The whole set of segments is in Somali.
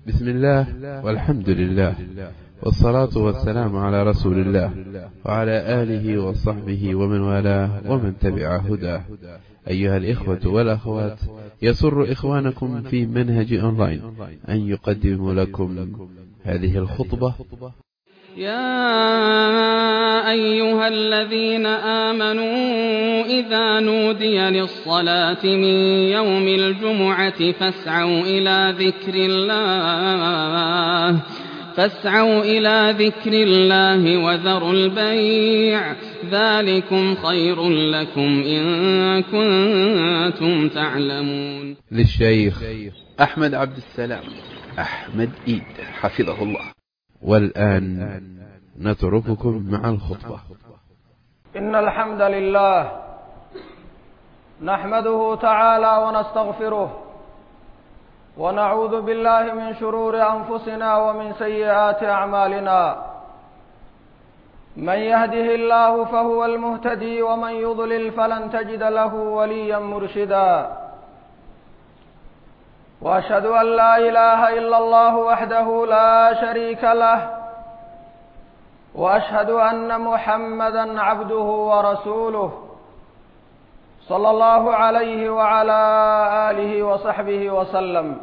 بسم الله والحمد لله والصلاة والسلام على رسول الله وعلى آله وصحبه ومن والاه ومن تبع هداه أيها الإخوة والأخوات يسر إخوانكم في منهج أونلاين أن يقدم لكم هذه الخطبة يا أيها الذين آمنوا إذا نودي للصلاة من يوم الجمعة فاسعوا إلى ذكر الله فاسعوا إلى ذكر الله وذروا البيع ذلكم خير لكم إن كنتم تعلمون للشيخ أحمد عبد السلام أحمد إيد حفظه الله والآن نترككم مع الخطبة إن الحمد لله نحمده تعالى ونستغفره ونعوذ بالله من شرور أنفسنا ومن سيئات أعمالنا من يهده الله فهو المهتدي ومن يضلل فلن تجد له وليا مرشدا واشهد ان لا اله الا الله وحده لا شريك له واشهد ان محمدا عبده ورسوله صلى الله عليه وعلى اله وصحبه وسلم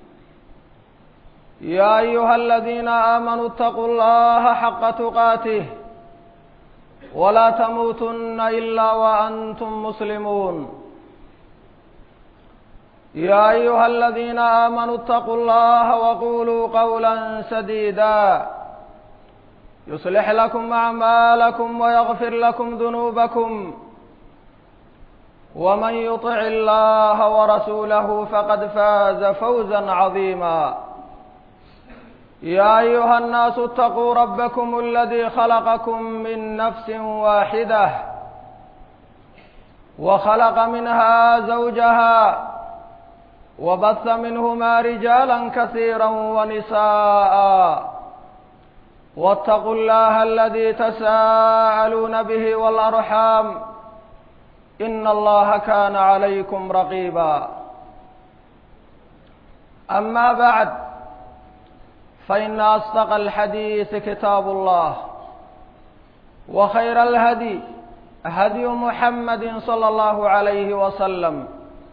يا ايها الذين امنوا اتقوا الله حق تقاته ولا تموتن الا وانتم مسلمون يا أيها الذين آمنوا اتقوا الله وقولوا قولا سديدا يصلح لكم أعمالكم ويغفر لكم ذنوبكم ومن يطع الله ورسوله فقد فاز فوزا عظيما يا أيها الناس اتقوا ربكم الذي خلقكم من نفس واحدة وخلق منها زوجها وبث منهما رجالا كثيرا ونساء واتقوا الله الذي تساءلون به والأرحام إن الله كان عليكم رقيبا أما بعد فإن أصدق الحديث كتاب الله وخير الهدي هدي محمد صلى الله عليه وسلم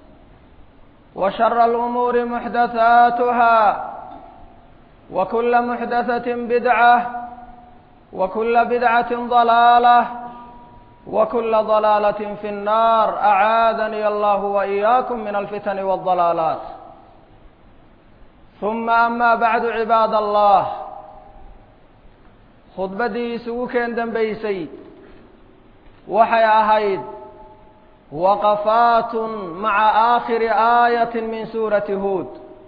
وشر الأمور محدثاتها وكل محدثة بدعة وكل بدعة ضلالة وكل ضلالة في النار أعاذني الله وإياكم من الفتن والضلالات ثم أما بعد عباد الله خطبتي سوكين دنبيسي وحي أهيد waqafaat maca aakhiri aayatin min suurati huod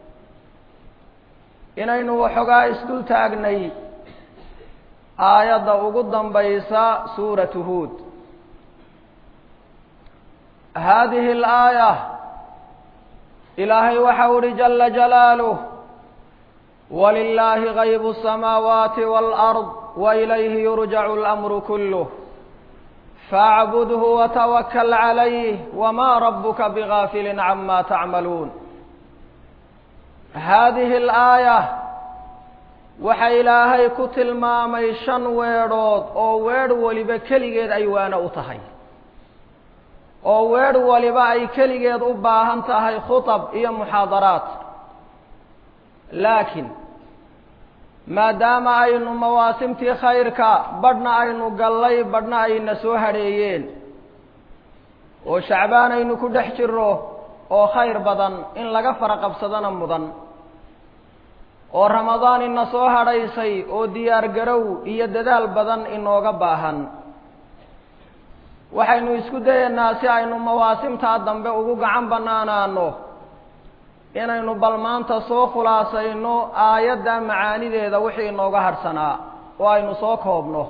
inaynu waxoogaa isdul taagnay aayadda ugu dambaysa suuratu huod haadihi alaaya ilaahay waxau uhi jala jalaaluh walilaahi gaybu الsamaawaati wاlأrض wailayhi yurjacu اlamru kuluh faacbudhu watawakl calayh wma rabuka bigaafili cama tacmaluun haadihi alaaya waxa ilaahay ku tilmaamay shan weedhood oo weedh waliba keligeed ay waano u tahay oo weedh waliba ay keligeed u baahan tahay khuطab iyo muxaadaraat laakiin maadaama aynu mawaasimtii khayrka badhna aynu gallay badhna ayna soo hadheeyeen oo shacbaan aynu ku dhex jirro oo khayr badan in laga fara qabsadana mudan oo ramadaan ina soo hadhaysay oo diyaar garow iyo dadaal badan inooga baahan waxaynu isku dayaynaa si aynu mawaasimtaa dambe ugu gacan bannaanaano inaynu bal maanta soo khulaasayno aayadda macaanideeda wixii inooga hadhsanaa oo aynu soo koobno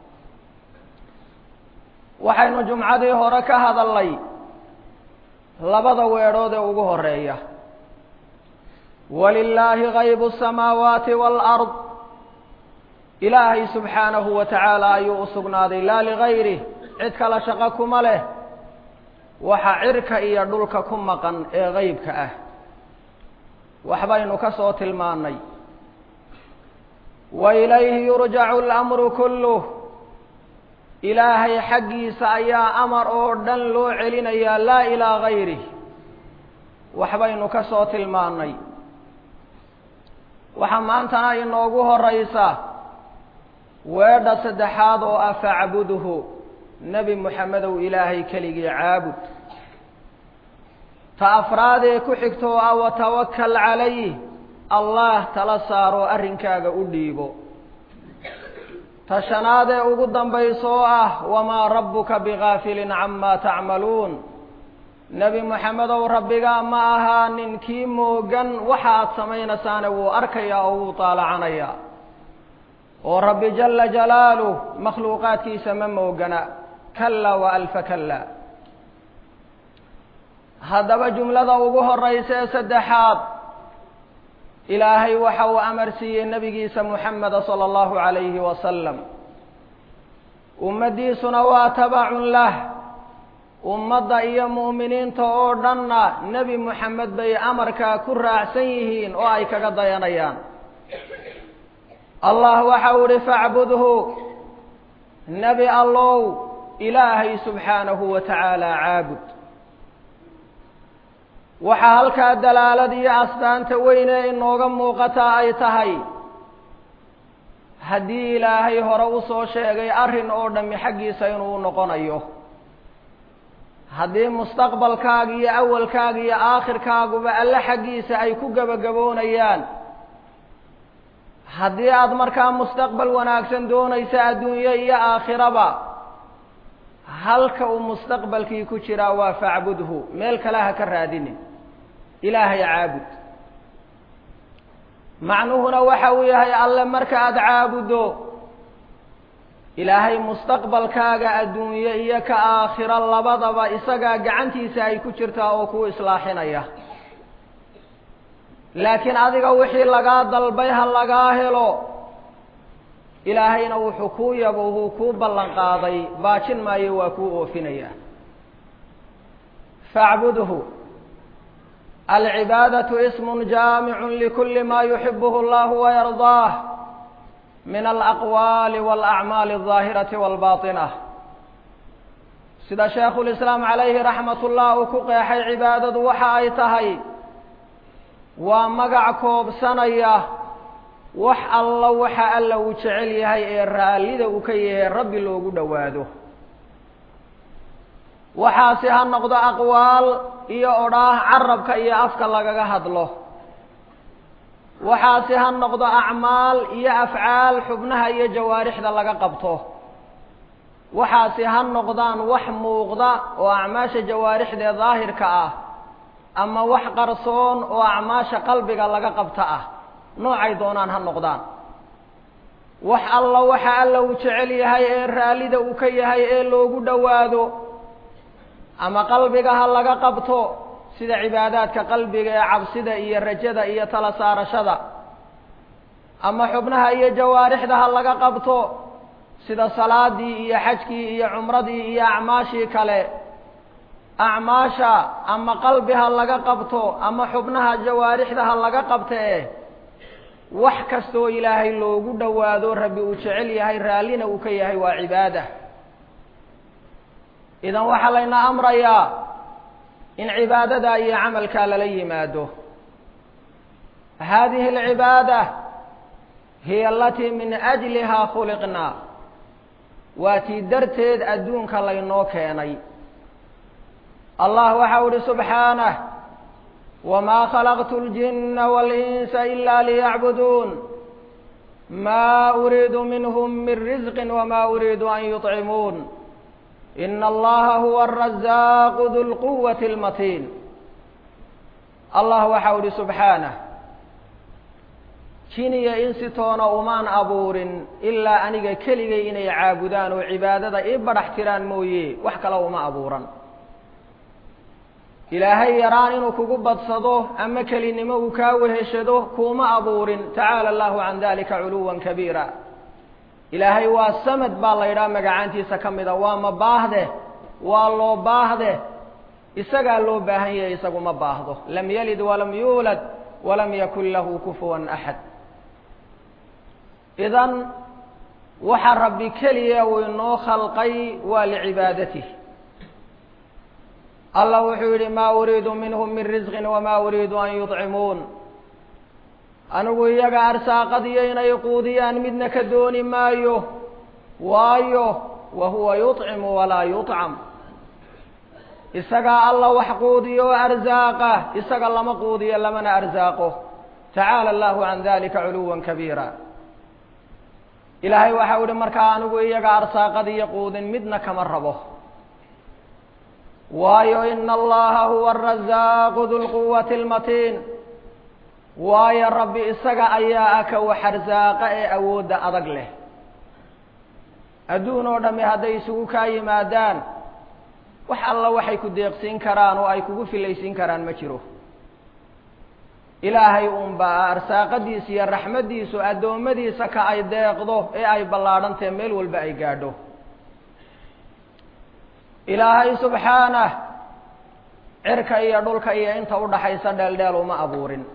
waxaynu jumcadii hore ka hadalnay labada weedhood ee ugu horeeya walilaahi gaybu الsamaawaati wاlأrض ilaahay subxaanahu wa tacaala ayuu u sugnaaday laa ligayrih cid kale shaqo kuma leh waxa cirka iyo dhulka ku maqan ee gaybka ah waxbaynu ka soo tilmaannay wa ilayhi yurjacu alamru kulluh ilaahay xaggiisa ayaa amar oo dhan loo celinayaa laa ilaa gayrih waxbaynu ka soo tilmaannay waxaa maantana inoogu horaysa weedha saddexaad oo ah facbudhu nebi moxamedow ilaahay keligii caabud ta afraadee ku xigto oo ah watawakal calayh allah tala saaroo arrinkaaga u dhiibo ta shanaadee ugu dambayso oo ah wamaa rabbuka bigaafilin camaa tacmaluun nebi moxamedow rabbigaa ma ahaa ninkii moogan waxa aad samaynasaane wuu arkayaa oo wuu taalacanayaa oo rabbi jala jalaaluh makhluuqaadkiisa ma moogana kala wa alfa kala haddaba jumlada ugu horaysa ee saddexaad ilaahay waxa uu amar siiyey nebigiisa moxameda sala allahu calayhi wasalam ummaddiisuna waa tabacun lah ummadda iyo mu'miniinta oo dhanna nebi moxamed bay amarkaa ku raacsan yihiin oo ay kaga dayanayaan allah waxa uu ihi facbudhu nebi allow ilaahay subxaanahu wa tacaala caabud waxaa halkaa dalaalad iyo astaanta weyne inooga muuqataa ay tahay haddii ilaahay hore usoo sheegay arrin oo dhammi xaggiisa inuu noqonayo haddii mustaqbalkaaga iyo awalkaaga iyo aakhirkaaguba alle xaggiisa ay ku gebagaboonayaan haddii aada markaa mustaqbal wanaagsan doonaysa adduunye iyo aakhiraba halka uu mustaqbalkii ku jiraa waa facbudhu meel kale ha ka raadinin ilaahay caabud macnuhuna waxa uu yahay alle marka aada caabuddo ilaahay mustaqbalkaaga adduunye iyo ka aakhiro labadaba isagaa gacantiisa ay ku jirtaa oo kuu islaaxinaya laakiin adiga wixii lagaa dalbay ha lagaa helo ilaahayna wuxuu kuu yabo wuu kuu ballan qaaday baajin maayo waa kuu oofinaya facbudhu alcibaadatu ismun jaamicun likuli ma yuxibuhu allahu wayardaah min alaqwaali walacmaali aldaahirati walbaatinah sida sheekhulislaam calayhi raxmat ullah uu ku qeexay cibaadadu waxa ay tahay waa magac koobsanaya wax alla waxa alla uu jecel yahay ee raallida uu ka yahay rabbi loogu dhowaado waxaasi ha noqdo aqwaal iyo odhaah carabka iyo afka lagaga hadlo waxaasi ha noqdo acmaal iyo afcaal xubnaha iyo jawaarixda laga qabto waxaasi ha noqdaan wax muuqda oo acmaasha jawaarixdee daahirka ah ama wax qarsoon oo acmaasha qalbiga laga qabta ah noocay doonaan ha noqdaan wax alla waxa alla uu jecel yahay ee raallida uu ka yahay ee loogu dhowaado ama qalbiga ha laga qabto sida cibaadaadka qalbiga ee cabsida iyo rajada iyo tala saarashada ama xubnaha iyo jawaarixda ha laga qabto sida salaadii iyo xajkii iyo cumradii iyo acmaashii kale acmaasha ama qalbi ha laga qabto ama xubnaha jawaarixda ha laga qabtee wax kastoo ilaahay loogu dhowaado rabbi uu jecel yahay raallina uu ka yahay waa cibaada idan waxaa layna amrayaa in cibaadada iyo camalkaa lala yimaado hadihi alcibaada hiya alatii min ajlihaa khuliqnaa waa tii darteed adduunka laynoo keenay allah waxa u ihi subxaanah wamaa khalaqtu اljina waاlinsa ila liyacbuduun ma uriidu minhm min risqi wma uriidu an yuطcimuun ina allaha huwa arazaaqu du lquwati اlmatiin allah waxa u ihi subxaanah jiniya insi toona umaan abuurin ilaa aniga keligay inay caabudaan oo cibaadada ii badhax tiraan mooye wax kale uma abuuran ilaahay yaraan inuu kugu badsado ama kelinimo uu kaa weheshado kuuma abuurin tacaala allahu can dalika culuwan kabiira ilaahay waa samad baa la yidhaha magacaantiisa ka mida waa ma baahde waa loo baahde isagaa loo baahan yahay isagu ma baahdo lam yalid walam yuulad walam yakun lahu kufuwan axad idan waxa rabbi keliya uu inoo khalqay waa licibaadatihi allah wuxuu yidhi maa uriidu minhum min risqin wamaa uriidu an yudcimuun anigu iyaga arsaaqadiyo inay quudiyaan midna ka dooni maayo waayo wa huwa yuطcimu walaa yuطcam isagaa alla wax quudiyo oo arsaaqa isaga lama quudiyo lamana arsaaqo tacaala allahu can dalika culuwa kabiira ilaahay waxau ihi markaa anigu iyaga arsaaqadiyo quudin midna kama rabo waayo ina allaha huwa arazaaqu du lquwati lmatiin waayo rabbi isaga ayaa ah ka wax arsaaqa ee awoodda adag leh adduun oo dhami hadday isugu kaa yimaadaan wax alla waxay ku deeqsiin karaan oo ay kugu filaysiin karaan ma jiro ilaahay uunbaa arsaaqadiisa iyo raxmaddiisu addoommadiisa ka ay deeqdo ee ay ballaadhantae meel walba ay gaadho ilaahay subxaanah cirka iyo dhulka iyo inta udhaxaysa dheeldheel uma abuurin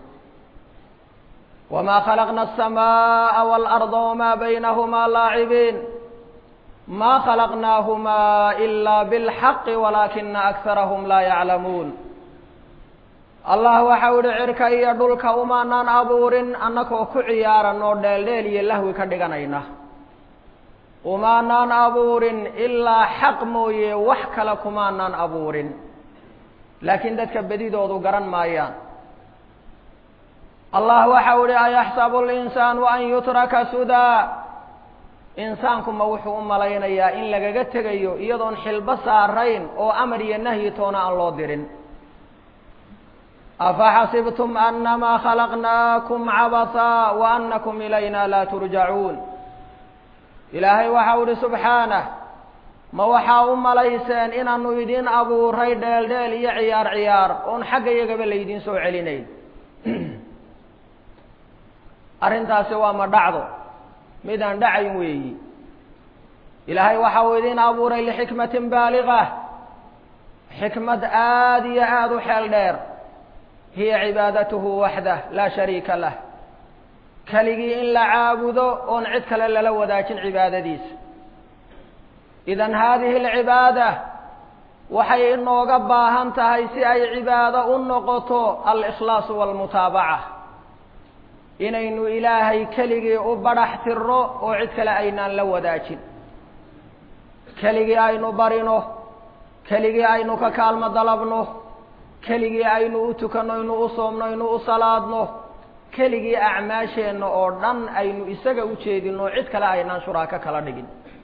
wamaa khalaqna aلsamaaءa wاlأrda wmaa baynahumaa laacibiin ma khalaqnaahumaa ila bاlxaqi walaakina akarahum laa yaclamuun allah waxau ihi cirka iyo dhulka umaanaan abuurin annagoo ku ciyaaran oo dheeldheel iyo lahwi ka dhiganayna umaanaan abuurin ilaa xaq mooye wax kale kumaanaan abuurin laakiin dadka bedidoodu garan maayaan allah waxau ihi ayaxsabu linsaanu an yutraka sudaa insaanku ma wuxuu u malaynayaa in lagaga tegayo iyadoon xilbo saarayn oo amar iyo nahyi toona aan loo dirin afaxasibtum anamaa khalaqnaakum cabathaa wa anakum ilayna laa turjacuun ilaahay waxau ihi subxaanah ma waxaa u malayseen inaanu idin abuuray dheel dheel iyo ciyaar ciyaar oon xagga iyagaba laydiin soo celinayn arrintaasi waa ma dhacdo midaan dhacayn weeyi ilaahay waxa uu idin abuuray lixikmatin baaliga xikmad aada iyo aada u xeel dheer hiya cibaadatuhu waxdah laa shariika lah keligii in la caabudo oon cid kale lala wadaajin cibaadadiisa idan haadihi alcibaada waxay inooga baahan tahay si ay cibaado u noqoto alikhlaasu waalmutaabaca inaynu ilaahay keligii u badhax tirno oo cid kale aynaan la wadaajin keligii aynu barino keligii aynu ka kaalmo dalabno keligii aynu u tukanno aynu u soomno aynu u salaadno keligii acmaasheenna oo dhan aynu isaga u jeedino cid kale aynaan shuraako kala dhigin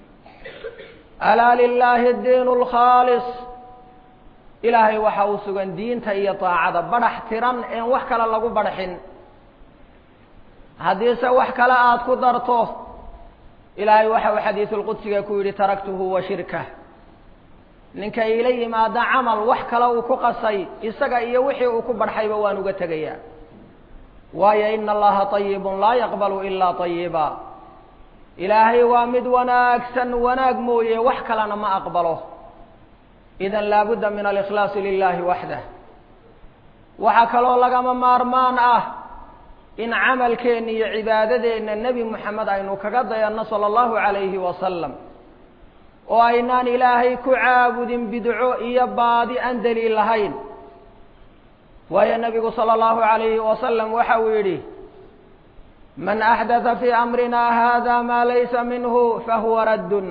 alaa lilaahi diin lkhaalis ilaahay waxa uu sugan diinta iyo daacada badhax tiran een wax kale lagu badhaxin haddiise wax kale aada ku darto ilaahay waxa uu xadiisulqudsiga ku yidhi taraktuhu wa shirkah ninka ila yimaada camal wax kale uu ku qasay isaga iyo wixii uu ku badhxayba waan uga tegayaa waayo ina allaha طayibun laa yaqbalu ilaa طayiba ilaahay waa mid wanaagsan wanaag mooye wax kalena ma aqbalo idan laabudda min alikhlaasi lilahi waxdah waxaa kaloo lagama maarmaan ah in camalkeenna iyo cibaadadeenna nebi moxamed aynu kaga dayanno sala allahu calayhi wasalam oo aynaan ilaahay ku caabudin bidco iyo baadi aan daliil lahayn waayo nebigu sala allahu calayhi wasalam waxa uu yidhi man axdatha fii amrina hada maa laysa minhu fahuwa raddun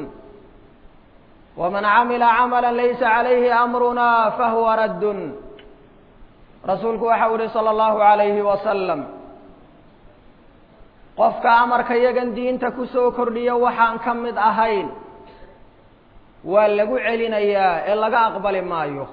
waman camila camala laysa calayhi amruna fahuwa raddun rasuulku waxa uu yihi sala allahu calayhi wasalam qofka amarka yagan diinta kusoo kordhiya waxaan ka mid ahayn waa lagu celinayaa ee laga aqbali maayo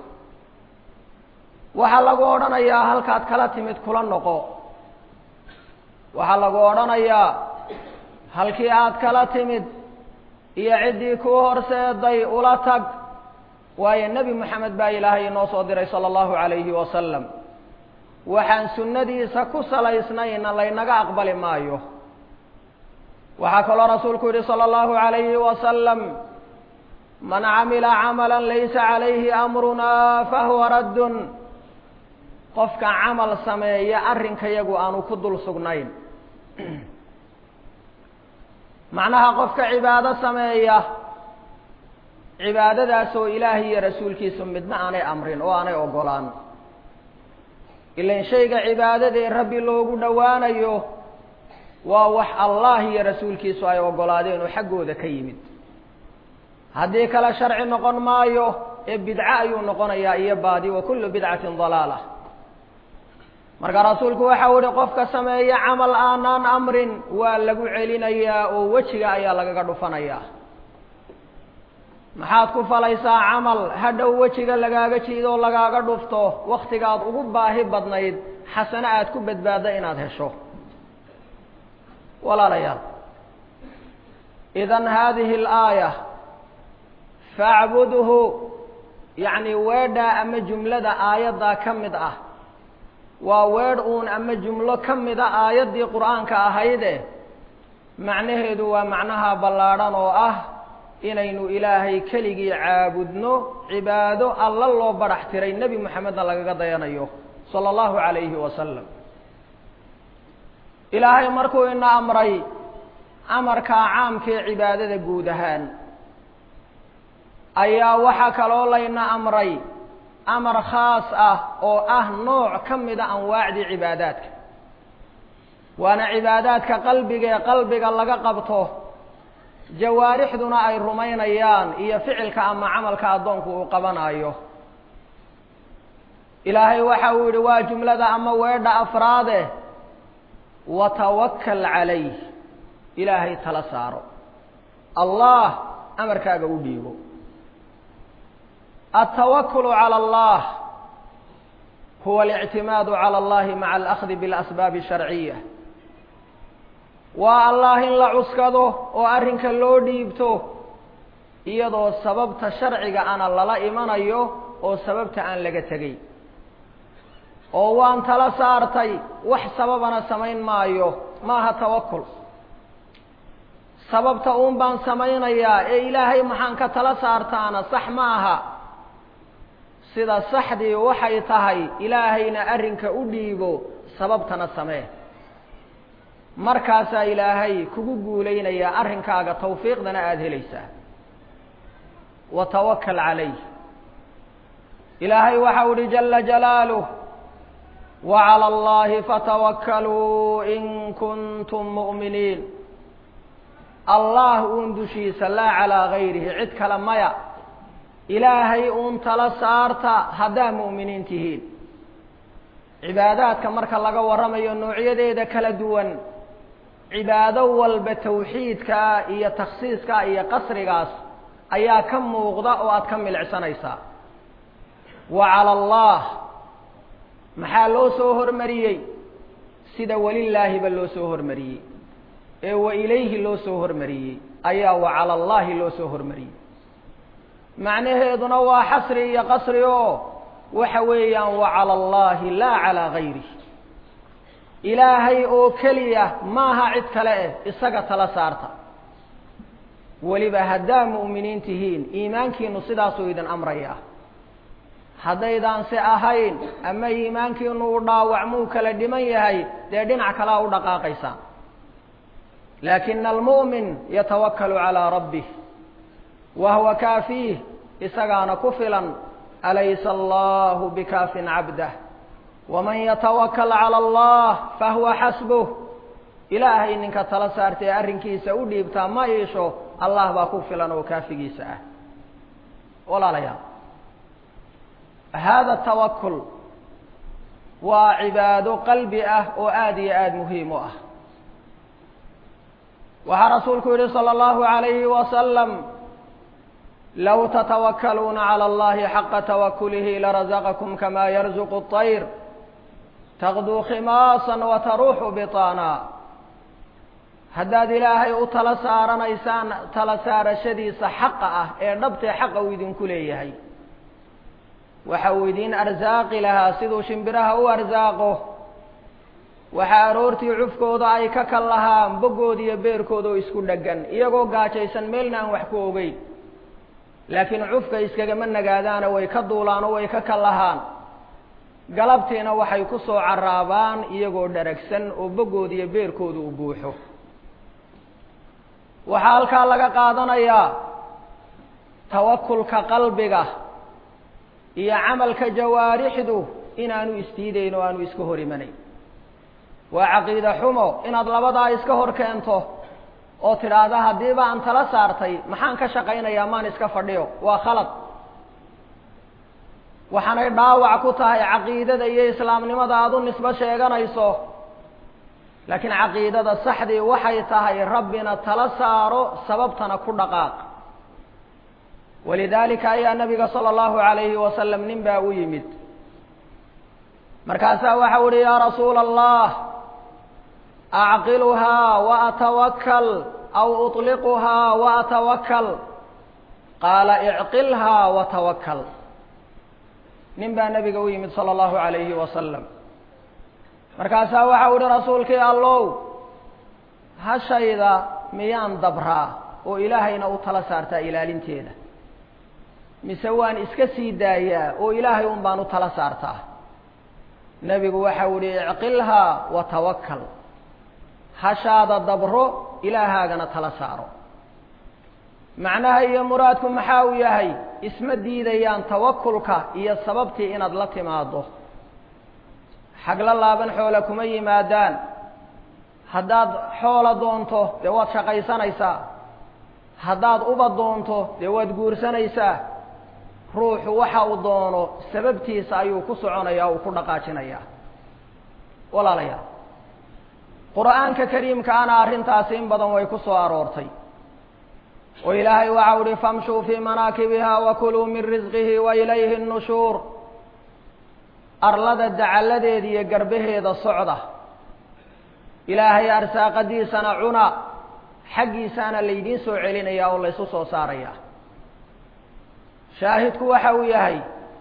waxaa lagu odhanayaa halkaad kala timid kula noqo waxaa lagu odhanayaa halkii aad kala timid iyo ciddii kuu horseeday ula tag waayo nebi moxamed baa ilaahay inoo soo diray sala allahu calayhi wasalam waxaan sunnadiisa ku salaysnayna laynaga aqbali maayo waxaa kaloo rasuulku yihi sala allahu calayhi wasalam man camila camala laysa calayhi amruna fahuwa raddun qofka camal sameeya arrinka yagu aanu ku dul sugnayn macnaha qofka cibaado sameeya cibaadadaas oo ilaahay iyo rasuulkiisu midna aanay amrin oo aanay ogolaan ilan shayga cibaadadee rabbi loogu dhowaanayo waa wax allah iyo rasuulkiisu ay ogolaadeen oo xaggooda ka yimid haddii kale sharci noqon maayo ee bidco ayuu noqonayaa iyo baadi wa kullu bidcatin dalaala marka rasuulku waxau ihi qofka sameeya camal aanaan amrin waa lagu celinayaa oo wejiga ayaa lagaga dhufanayaa maxaad ku falaysaa camal hadhow wejiga lagaaga jiidoo lagaaga dhufto waktigaad ugu baahi badnayd xasano aad ku badbaadda inaad hesho walaalayaal idan hadihi alaaya facbudhu yacni weedhaa ama jumlada aayaddaa ka mid ah waa weedh uun ama jumlo ka mida aayaddii qur-aanka ahayde macnaheedu waa macnaha ballaadhan oo ah inaynu ilaahay keligii caabudno cibaado alla loo badhax tiray nebi moxamedna lagaga dayanayo sala allahu calayhi wasalam ilaahay markuu ina amray amarkaa caamkee cibaadada guud ahaan ayaa waxaa kaloo layna amray amar khaas ah oo ah nooc ka mida anwaacdii cibaadaadka waana cibaadaadka qalbiga ee qalbiga laga qabto jawaarixduna ay rumaynayaan iyo ficilka ama camalka addoonku uu qabanayo ilaahay waxa uu yidhi waa jumlada ama weedha afraade watawakal calayh ilaahay tala saaro allah amarkaaga u dhiibo altawakulu cala allah huwa alictimaadu cala allahi maca alahdi bilasbaabi asharciya waa allah in la cuskado oo arrinka loo dhiibto iyadoo sababta sharciga ana lala imanayo oo sababta aan laga tegay oo waan tala saartay wax sababana samayn maayo maaha tawakul sababta uun baan samaynayaa ee ilaahay maxaan ka tala saartaana sax ma aha sida saxdii waxay tahay ilaahayna arrinka u dhiibo sababtana samee markaasaa ilaahay kugu guulaynayaa arrinkaaga tawfiiqdana aada helaysaa wa tawakal calayh ilaahay waxau uhi jala jalaaluh wa cala allahi fatawakkaluu in kuntum mu'miniin allah uun dushiisa laa calaa gayrihi cid kale maya ilaahay uun tala saarta haddaa mu'miniin tihiin cibaadaadka marka laga warramayo noocyadeeda kala duwan cibaado walba tawxiidkaa iyo takhsiiskaa iyo qasrigaas ayaa ka muuqda oo aada ka milicsanaysaa wa cala allah maxaa loo soo hormariyey sida welilaahiba loo soo hormariyey ee wa ilayhi loo soo hormariyey ayaa wa cala allahi loo soo hormariyey macnaheeduna waa xasri iyo qasri oo waxa weeyaan wa cala allahi laa calaa gayrih ilaahay oo keliya maaha cid kale eh isaga tala saarta weliba haddaa mu'miniin tihiin iimaankiinu sidaasuu idin amrayaa haddaydaan se ahayn ama iimaankiinu u dhaawacmuu kala dhiman yahay dee dhinac kalea u dhaqaaqaysaa laakina almu'min yatawakkalu calaa rabbih wa huwa kaafiih isagaana ku filan alaysa allahu bikaafin cabdah waman yatawakal cala allah fahuwa xasbuh ilaahay ninka tala saarta ee arrinkiisa u dhiibtaa ma iisho allah baa ku filan oo kaafigiisa ah walaalayaal hada tawakul waa cibaado qalbi ah oo aada iyo aada muhiim u ah waxaa rasuulku yihi salى اllahu عalayhi wasalam low tatawakkaluuna calى اllahi xaqa tawakulihi larazaqakum kama yarzuqu الطayr taqduu khimaasa wataruuxu biطaana haddaad ilaahay u tala saaranaysaan tala saarashadiisa xaqa ah ee dhabtee xaqa uu idinku leeyahay waxa uu idin arsaaqi lahaa siduu shimbiraha u arsaaqo waxaa aroortii cufkooda ay ka kal lahaan boggooda iyo beerkooda oo isku dheggan iyagoo gaajaysan meelna aan wax ku ogeyn laakiin cufka iskagama nagaadaana way ka duulaan oo way ka kal lahaan galabtiina waxay ku soo caraabaan iyagoo dharagsan oo boggooda iyo beerkooda u buuxo waxaa halkaa laga qaadanayaa tawakulka qalbiga iyo camalka jawaarixdu inaanu isdiidayn oo aanu iska hor imanayn waa caqiide xumo inaad labadaa iska hor keento oo tidhaahda haddiiba aan tala saartay maxaan ka shaqaynayaa maan iska fadhiyo waa khalad waxaanay dhaawac ku tahay caqiidada iyo islaamnimada aada u nisbo sheeganayso laakiin caqiidada saxdii waxay tahay rabbina tala saaro sababtana ku dhaqaaq walidaalika ayaa nabiga sala allahu alayhi wasalam nin baa u yimid markaasaa waxau uhi yaa rasuula allah acqiluhaa wa atawakal aw uطliquhaa wa atawakal qaala icqilhaa wa tawakal nin baa nabiga u yimid sala allahu alayhi wasalam markaasaa waxau ihi rasuulkii allow hashayda miyaan dabraa oo ilaahayna u tala saartaa ilaalinteeda mise waan iska sii daayaa oo ilaahay un baan u tala saartaa nebigu waxau ihi icqilhaa wa tawakal hashaada dabro ilaahaagana tala saaro macnaha iyo muraadku maxaa uu yahay isma diidayaan tawakulka iyo sababtii inaad la timaado xagla laaban xoola kuma yimaadaan haddaad xoola doonto dee waad shaqaysanaysaa haddaad uba doonto dee waad guursanaysaa ruuxu waxa uu doono sababtiisa ayuu ku soconaya uu ku dhaqaajinayaa walaalayaal qur-aanka kariimkaana arrintaasi in badan way ku soo aroortay oo ilaahay waxa uhi famshuu fii manaakibiha wakuluu min risqihi wa ilayhi nnushuur arlada dacalladeeda iyo garbaheeda socda ilaahay arsaaqadiisana cuna xaggiisaana laydiin soo celinaya oo laysu soo saaraya shaahidku waxa uu yahay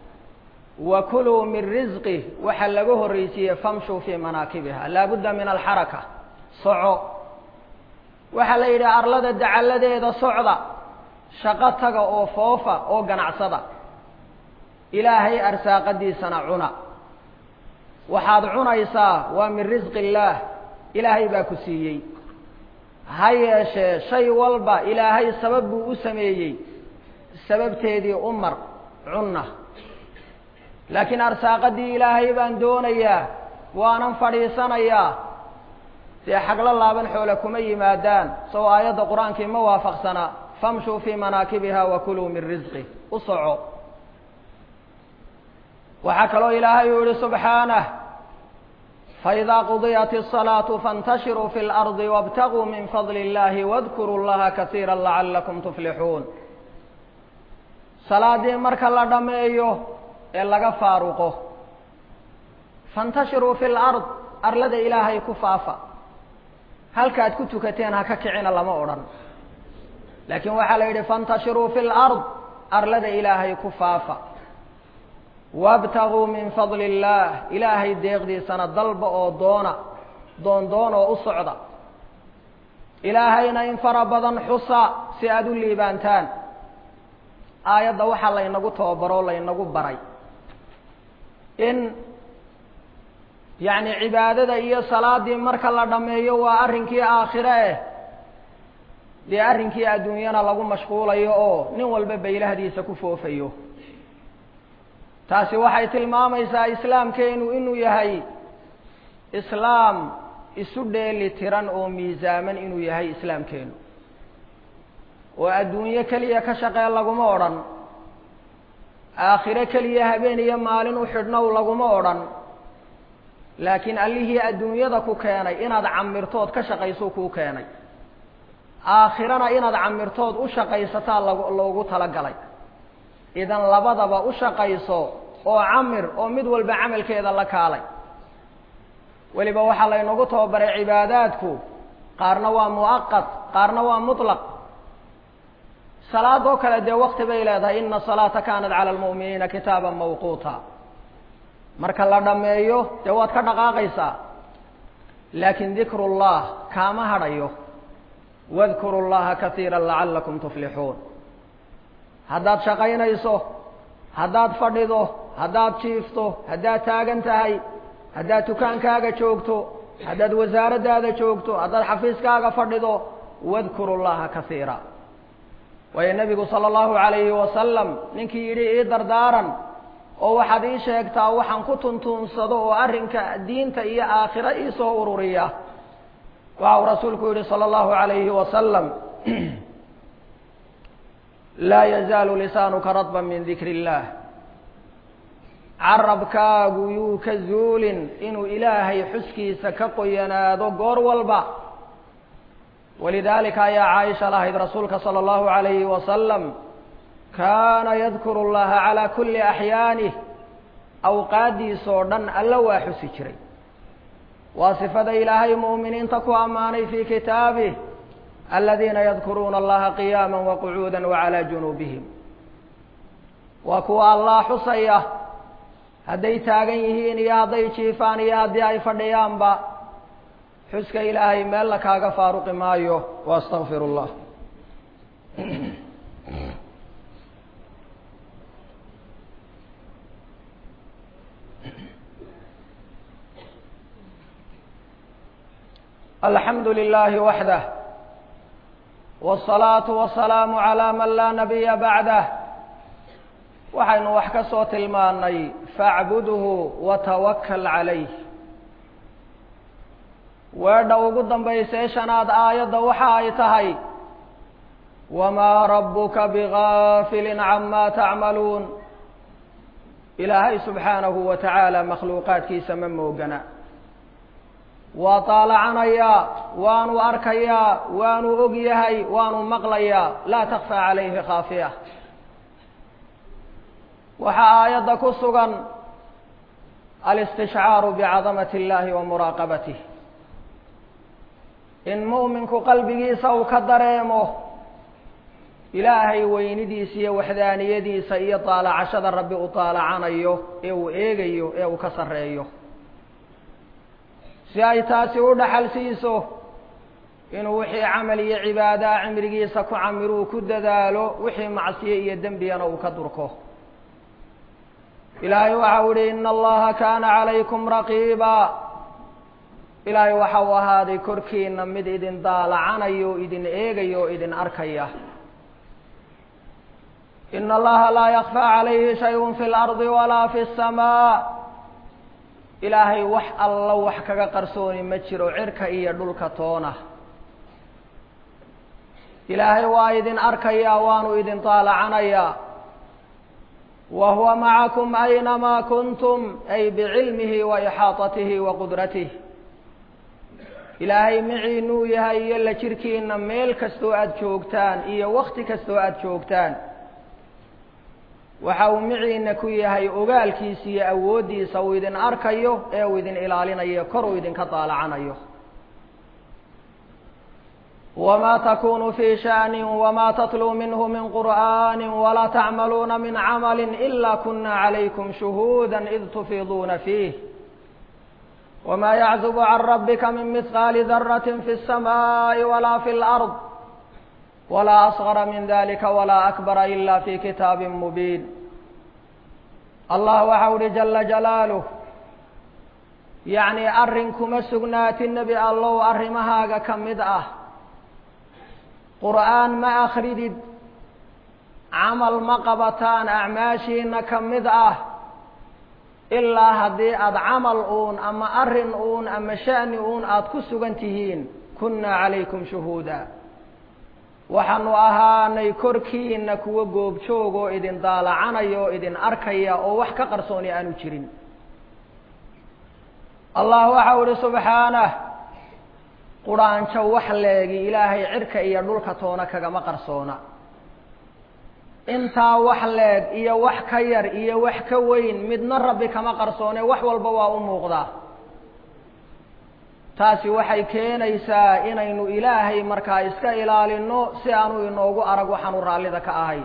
wa kuluu min risqi waxa laga horreysiiyey famshuu fii manaakibiha laabudda min alxaraka soco waxaa la yidhi arlada dacalladeeda socda shaqo taga oo foofa oo ganacsada ilaahay arsaaqadiisana cuna waxaad cunaysaa waa min risqi illaah ilaahay baa ku siiyey ha yeeshee shay walba ilaahay sabab buu u sameeyey sababteedii u mar cunna laakiin arsaaqadii ilaahay baan doonayaa waanan fadhiisanayaa dee xaglo laaban xoole kuma yimaadaan sao aayadda qur-aankii ma waafaqsana famshuu fii manaakibiha wa kuluu min risqi u soco waxaa kaloo ilaahay uu yihi subxaanah faidaa qudiyat الصalaaةu faاntashiruu fi اlarضi wاbtaguu min fadli اllahi wadkuruu llaha kasiira lacalakum tuflixuun salaadii marka la dhameeyo ee laga faaruqo faاntashiruu fi lard arlada ilaahay ku faafa halkaad ku tukateen ha ka kicina lama odhan laakiin waxaa la yidhi faاntashiruu fi lard arlada ilaahay ku faafa wاbtaguu min fadli اllah ilaahay deeqdiisana dalba oo doona doon doon oo u socda ilaahayna in fara badan xusa si aada u liibaantaan aayadda waxaa laynagu tababaroo laynagu baray in yacni cibaadada iyo salaadii marka la dhameeyo waa arrinkii aakhire eh dee arrinkii adduunyana lagu mashquulayo oo nin walba baylahdiisa ku foofayo taasi waxay tilmaamaysaa islaamkeenu inuu yahay islaam isu dheeli tiran oo miisaaman inuu yahay islaamkeenu oo adduunyo keliya ka shaqee laguma odhan aakhiro keliya habeen iyo maalin u xidhnow laguma odhan laakiin allihii adduunyada ku keenay inaad camirtood ka shaqaysuu kuu keenay aakhirana inaad camirtood u shaqaysataa lag loogu talagalay idan labadaba u shaqayso oo camir oo mid walba camalkeeda la kaalay weliba waxaa laynagu tababaray cibaadaadku qaarna waa mu'aqad qaarna waa mutlaq salaadoo kale dee wakti bay leedahay ina salaata kanat cala almu'miniina kitaaban mawquuta marka la dhameeyo dee waad ka dhaqaaqaysaa laakiin dikru llah kaama hadhayo wadkuru llaha kasiira lacalakum tuflixuun haddaad shaqaynayso haddaad fadhido haddaad jiifto haddaad taagan tahay haddaad dukaankaaga joogto haddaad wasaaraddaada joogto haddaad xafiiskaaga fadhido wadkuru llaha kasiira waayo nebigu sala allahu calayhi wasalam ninkii yidhi ii dardaaran oo waxaad ii sheegtaa waxaan ku tuntuunsado oo arrinka diinta iyo aakhiro iisoo ururiya waxa uu rasuulku yihi salى اllahu عalayhi wasalam laa yazaalu lisaanuka radba min dikri اllah carabkaagu yuu ka zuulin inuu ilaahay xuskiisa ka qoyanaado goor walba walidaalika ayaa caaisha lahayd rasuulka salى اllahu عalayhi wasalam kaana yadkuru اllaha calى kuli axyaanih awqaaddiisoo dhan alla waa xusi jiray waa sifada ilaahay mu'miniinta ku ammaanay fii kitaabih aladiina yadkuruuna allaha qiyaama waqucuuda wacalaa junuubihim waa kuwa allah xusaya hadday taagan yihiin iyo hadday jiifaan iyo haddii ay fadhiyaanba xuska ilaahay meella kaaga faaruqi maayo waastaqfir llah alxamdu lilahi waxdah wالsalaatu wasalaamu calaa man laa nabiya bacdah waxaynu wax ka soo tilmaanay facbudhu watawakal calayh weedha ugu dambaysay shanaad aayadda waxa ay tahay wamaa rabuka bigaafili camaa tacmaluun ilaahay subxaanahu wa tacaala makhluuqaadkiisa ma moogana waa taalacanayaa waanu arkayaa waanu og yahay waanu maqlayaa laa takfaa calayhi khaafiya waxaa aayadda ku sugan alistishcaaru bicadamati اllahi wa muraaqabatih in mu'minku qalbigiisa uu ka dareemo ilaahay weynidiisa iyo waxdaaniyadiisa iyo taalacashada rabbi uu taalacanayo ee uu eegayo ee uu ka sarreeyo si ay taasi u dhaxal siiso inuu wixii camal iyo cibaadaha cimrigiisa ku camiruu ku dadaalo wixii macsiye iyo dembigana uu ka durko ilaahay waxa u ihi ina allaha kaana calaykum raqiiba ilaahay waxa uu ahaaday korkiina mid idin daalacanayo o idin eegayo o idin arkaya ina allaha laa yakfaa calayhi shayun fi lardi walaa fi samaa ilaahay wax alla wax kaga qarsooni ma jiro cirka iyo dhulka toona ilaahay waa idin arkayaa waanu idin daalacanayaa wa huwa macakum aynamaa kuntum ay bicilmihi wa ixaatatihi wa qudratih ilaahay miciinuu yahay iyo la jirkiina meel kastoo aada joogtaan iyo wakti kastoo aada joogtaan waxa uu miciina ku yahay ogaalkiisa iyo awooddiisa uu idin arkayo ee uu idin ilaalinayo kor uu idinka daalacanayo wma takunu fi sha'ni wma tatluu minhu min qur'ani walaa tacmaluuna min camali ila kuna calaykum shuhuuda id tufiiduuna fiih wma yaczubu can rabika min mihqaali darati fi الsamaaءi wala fi اlأrض wla asغara min dalika wla akbara ila fi kitaabi mubiin allah waxa uhi jala jalaaluh yacni arrin kuma sugnaati nebi allow arrimahaaga ka mid ah qur'aan ma akridid camal ma qabataan acmaashiina ka mid ah ilaa haddii aada camal uun ama arrin uun ama sha'ni uun aada ku sugan tihiin kunna calaykum shuhuuda waxaanu ahaanay korkiina kuwa goobjoog oo idin daalacanaya oo idin arkaya oo wax ka qarsooni aanu jirin allah waxa u ihi subxaanah quraanjo wax leegi ilaahay cirka iyo dhulka toona kagama qarsoona intaa wax leeg iyo wax ka yar iyo wax ka weyn midna rabbi kama qarsoone wax walba waa u muuqdaa taasi waxay keenaysaa inaynu ilaahay markaa iska ilaalino si aanu inoogu arag waxaanu raallida ka ahay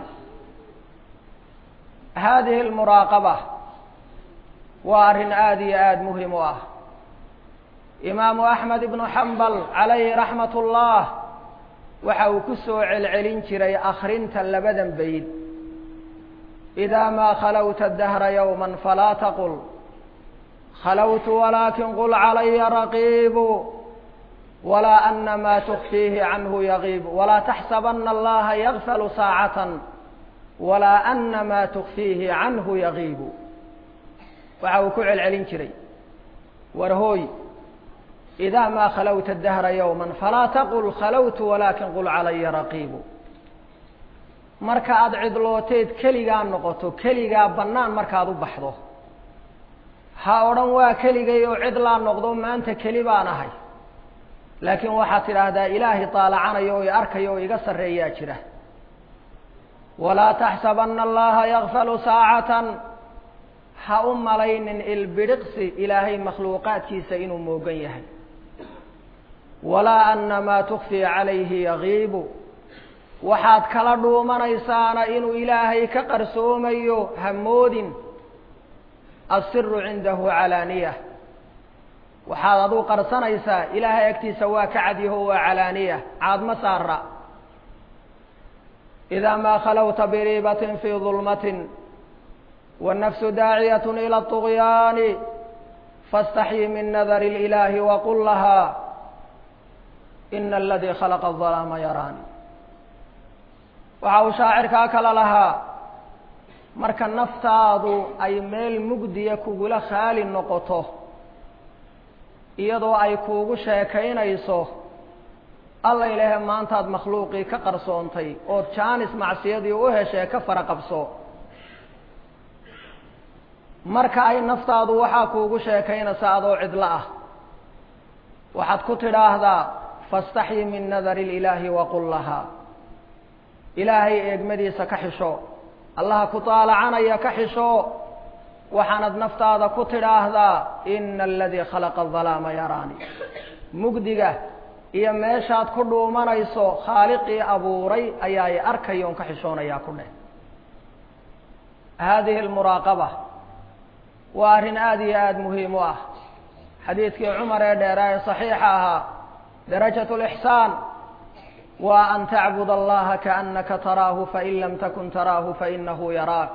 haadihi almuraaqaba waa arrin aada iyo aada muhim u ah imaamu axmed ibnu xambal calayhi raxmat ullah waxa uu ku soo celcelin jiray akrinta labadan bayd idaa maa khalawta dahra yowma falaa taqul khalawtu walaakin qul calaya raqiibu walaa ana maa tukfiihi canhu yagiib walaa taxsabana allaha yagfalu saacatan walaa ana maa tukfiihi canhu yagiibu waxa uu ku celcelin jiray war hooy idaa maa khalawta dahra yowma falaa taqul khalawtu walaakin qul calaya raqiibu marka aada cidlooteed keligaa noqoto keligaa bannaan markaad u baxdo ha odhan waa keligay oo cidlaa noqdo maanta keli baan ahay laakiin waxaad tidhaahdaa ilaahay taalacanayo oo i arkayo oo iga sarreeyaa jira walaa taxsabana allaha yakfalu saacatan ha u malaynin ilbidhiqsi ilaahay makhluuqaadkiisa inuu moogan yahay walaa ana maa tukfii calayhi yagiibu waxaad kala dhuumanaysaana inuu ilaahay ka qarsoomayo hamoodin asiru cindahu calaaniya waxaad aduu qarsanaysaa ilaahay agtiisa waa ka cadyaho waa calaaniya caadma saara idaa maa khalawta biriibatin fii dulmatin wالnafsu daaciyat ilى الطغyaani faاstaxyi min nadar اlإilaahi waqul lahaa ina aladii khalaqa الظalaama yaraani waxa uu shaacirkaa kala lahaa marka naftaadu ay meel mugdiya kugula khaali noqoto iyadoo ay kuugu sheekaynayso alla ilaahe maantaad makhluuqii ka qarsoontay ood jaanis macsiyadii u heshee ka fara qabso marka ay naftaadu waxaa kuugu sheekaynaysa adoo cidlo ah waxaad ku tidhaahdaa faاstaxyi min nadari اlilaahi waqul lahaa ilaahay eegmadiisa ka xisho allaha ku taalacanaya ka xisho waxaanad naftaada ku tidhaahdaa ina aladii khalaqa الظalaama yaraani mugdiga iyo meeshaad ku dhuumanayso khaaliqii abuuray ayaa i arkayoon ka xishoonayaa ku dheh haadihi اlmuraaqaba waa arrin aada iyo aada muhiim u ah xadiidkii cumar ee dheeraa ee saxiixa ahaa darajat lixsaan waa an tacbud allaha kaannaka taraahu fain lam takun taraahu fainahu yaraak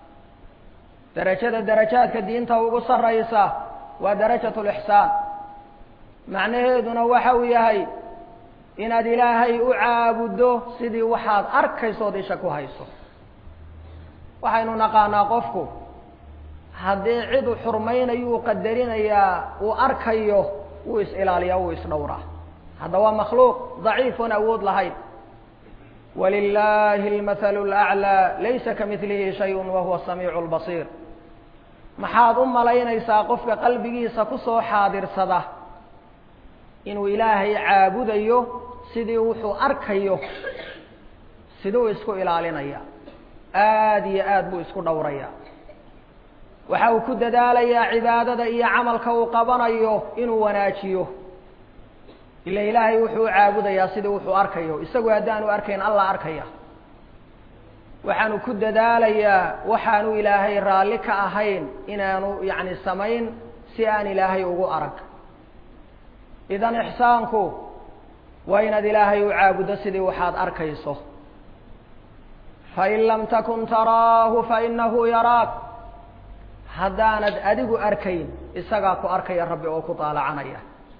derajada darajaadka diinta ugu saraysa waa darajat lixsaan macnaheeduna waxa uu yahay inaad ilaahay u caabuddo sidii waxaad arkaysood isha ku hayso waxaynu naqaanaa qofku haddii cid u xurmaynayo uu qadarinayaa uu arkayo wuu is-ilaaliyaa wuu is-dhowraa hadda waa makhluuq daciifun awood lahayn walilahi اlmathalu اlأclىa laysa kamidlihi shay wahuwa samiicu اlbasiir maxaad u malaynaysaa qofka qalbigiisa kusoo xaadirsada inuu ilaahay caabudayo sidii wuxuu arkayo siduu isku ilaalinaya aada iyo aad buu isku dhowraya waxa uu ku dadaalayaa cibaadada iyo camalka uu qabanayo inuu wanaajiyo ila ilaahay wuxuu u caabudayaa sidii wuxuu arkayo isagu haddaanu arkayn allah arkaya waxaanu ku dadaalayaa waxaanu ilaahay raalli ka ahayn inaanu yacni samayn si aan ilaahay ugu arag idan ixsaanku waa inaad ilaahay u caabuddo sidii waxaad arkayso fain lam takun taraahu fainahu yaraak haddaanad adigu arkayn isagaa ku arkaya rabbi oo ku daalacanaya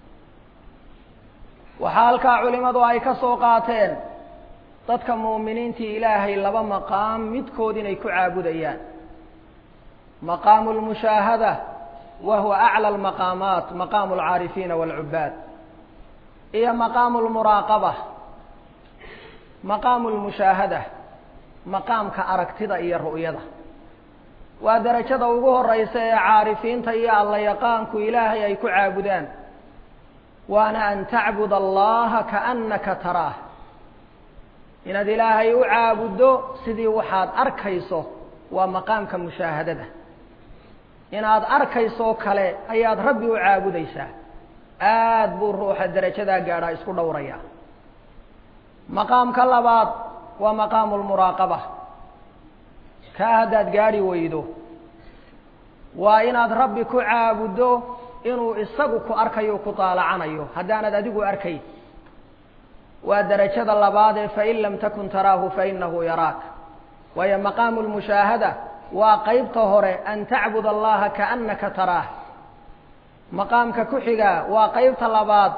waxaa halkaa culimadu ay ka soo qaateen dadka muuminiintii ilaahay laba maqaam midkood inay ku caabudayaan maqaamu lmushaahada wa huwa aclى lmaqaamaat maqaamu alcaarifiina wاlcubaad iyo maqaamu lmuraaqaba maqaamu lmushaahada maqaamka aragtida iyo ru'yada waa derajada ugu horeysa ee caarifiinta iyo alla yaqaanku ilaahay ay ku caabudaan waana an tacbud allaha kaannaka taraah inaad ilaahay u caabuddo sidii waxaad arkayso waa maqaamka mushaahadada inaad arkaysoo kale ayaad rabbi u caabudaysaa aad buu ruuxa derajadaa gaadhaa isku dhowraya maqaamka labaad waa maqaamu lmuraaqaba kaa haddaad gaadhi weydo waa inaad rabbi ku caabuddo inuu isagu ku arkayo ku daalacanayo haddaanad adigu arkayn waa derajada labaad ee fain lam takun taraahu fainahu yaraak waayo maqaamu lmushaahada waa qeybta hore an tacbud allaha kaannaka taraah maqaamka ku xiga waa qeybta labaad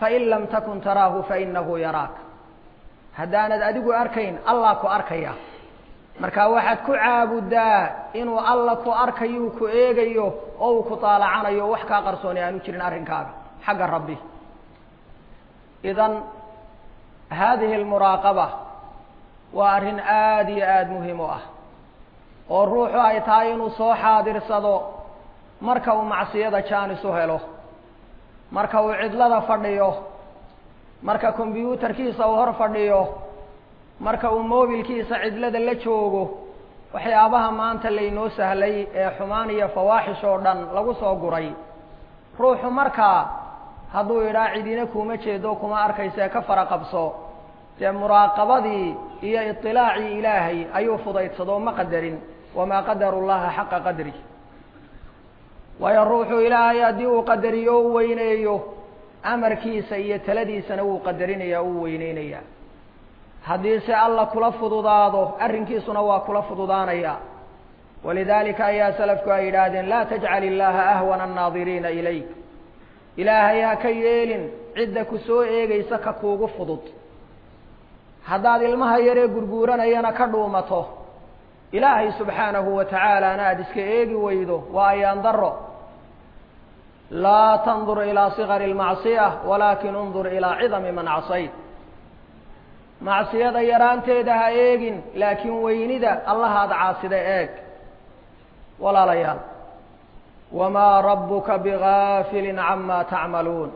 fain lam takun taraahu fainahu yaraak haddaanad adigu arkayn allah ku arkaya marka waxaad ku caabudaa inuu alla ku arkayu ku eegayo oo uu ku taalacanayo wax kaa qarsooni aanu jirin arrinkaaga xagga rabbi idan haadihi almuraaqaba waa arrin aada iyo aada muhiim u ah oo ruuxu ay tahay inuu soo xaadirsado marka uu macsiyada jaanis u helo marka uu cidlada fadhiyo marka kombyuutarkiisa uu hor fadhiyo marka uu mobilkiisa cidlada la joogo waxyaabaha maanta laynoo sahlay ee xumaan iyo fawaaxish oo dhan lagu soo guray ruuxu markaa hadduu idhaa cidina kuma jeedo kuma arkaysa ka fara qabso dee muraaqabadii iyo iطilaacii ilaahay ayuu fudaydsado ma qadarin wamaa qadaru llaha xaqa qadri waayo ruuxu ilaahay haddii uu qadariyo u weyneeyo amarkiisa iyo taladiisana wuu qadarinaya uu weyneynaya haddii se alla kula fududaado arrinkiisuna waa kula fududaanaya walidaalika ayaa salafku ay yidhaahdeen laa tajcal illaha ahwana annaadiriina ilayk ilaahay ha ka yeelin cidda ku soo eegaysa ka kuugu fudud haddaad ilmaha yaree gurguuranayana ka dhuumato ilaahay subxaanahu wa tacaalaana aada iska eegi weydo waa ayaan daro laa tandur ilaa sikari lmacsiya walaakin undur ilaa cidami man casayt macsiyada yaraanteeda ha eegin laakiin weynida allahaada caasida eeg walaalayaal wamaa rabbuka bigaafilin camaa tacmaluun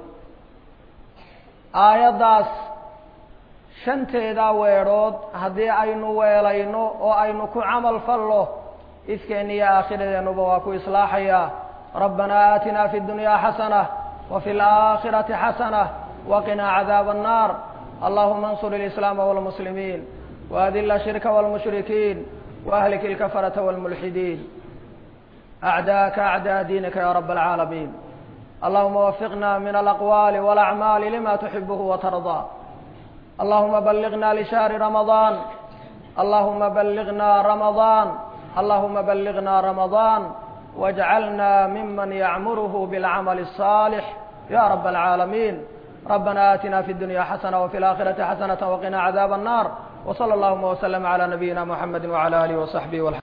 aayaddaas shanteedaa weedhood haddii aynu weelayno oo aynu ku camal fallo ifkeenna iyo aakhiradeennaba waa ku islaaxayaa rabbanaa aatinaa fi ddunyaa xasana wa fi alaakhirati xasana waqinaa cadaaba annaar allahuma ansur ilislaama walmuslimiin waadila shirka walmushrikiin waahlik ilkafarata walmulxidiin acdaaka acdaa diinika ya rab alcaalamiin allahuma wafiqna min alaqwaali walacmaali lima tuxibuhu watardaa allahuma balliغna lishahri ramadaan allahuma balliغna ramadaan allahuma balliغna ramadaan wاjcalna miman yacmurhu bاlcamali الصaalix ya rab alcaalamiin ربنا آتنا في الدنيا حسنة وفي الآخرة حسنة وقنا عذاب النار وصلى اللهم وسلم على نبينا محمد وعلى آله وصحبه والحمد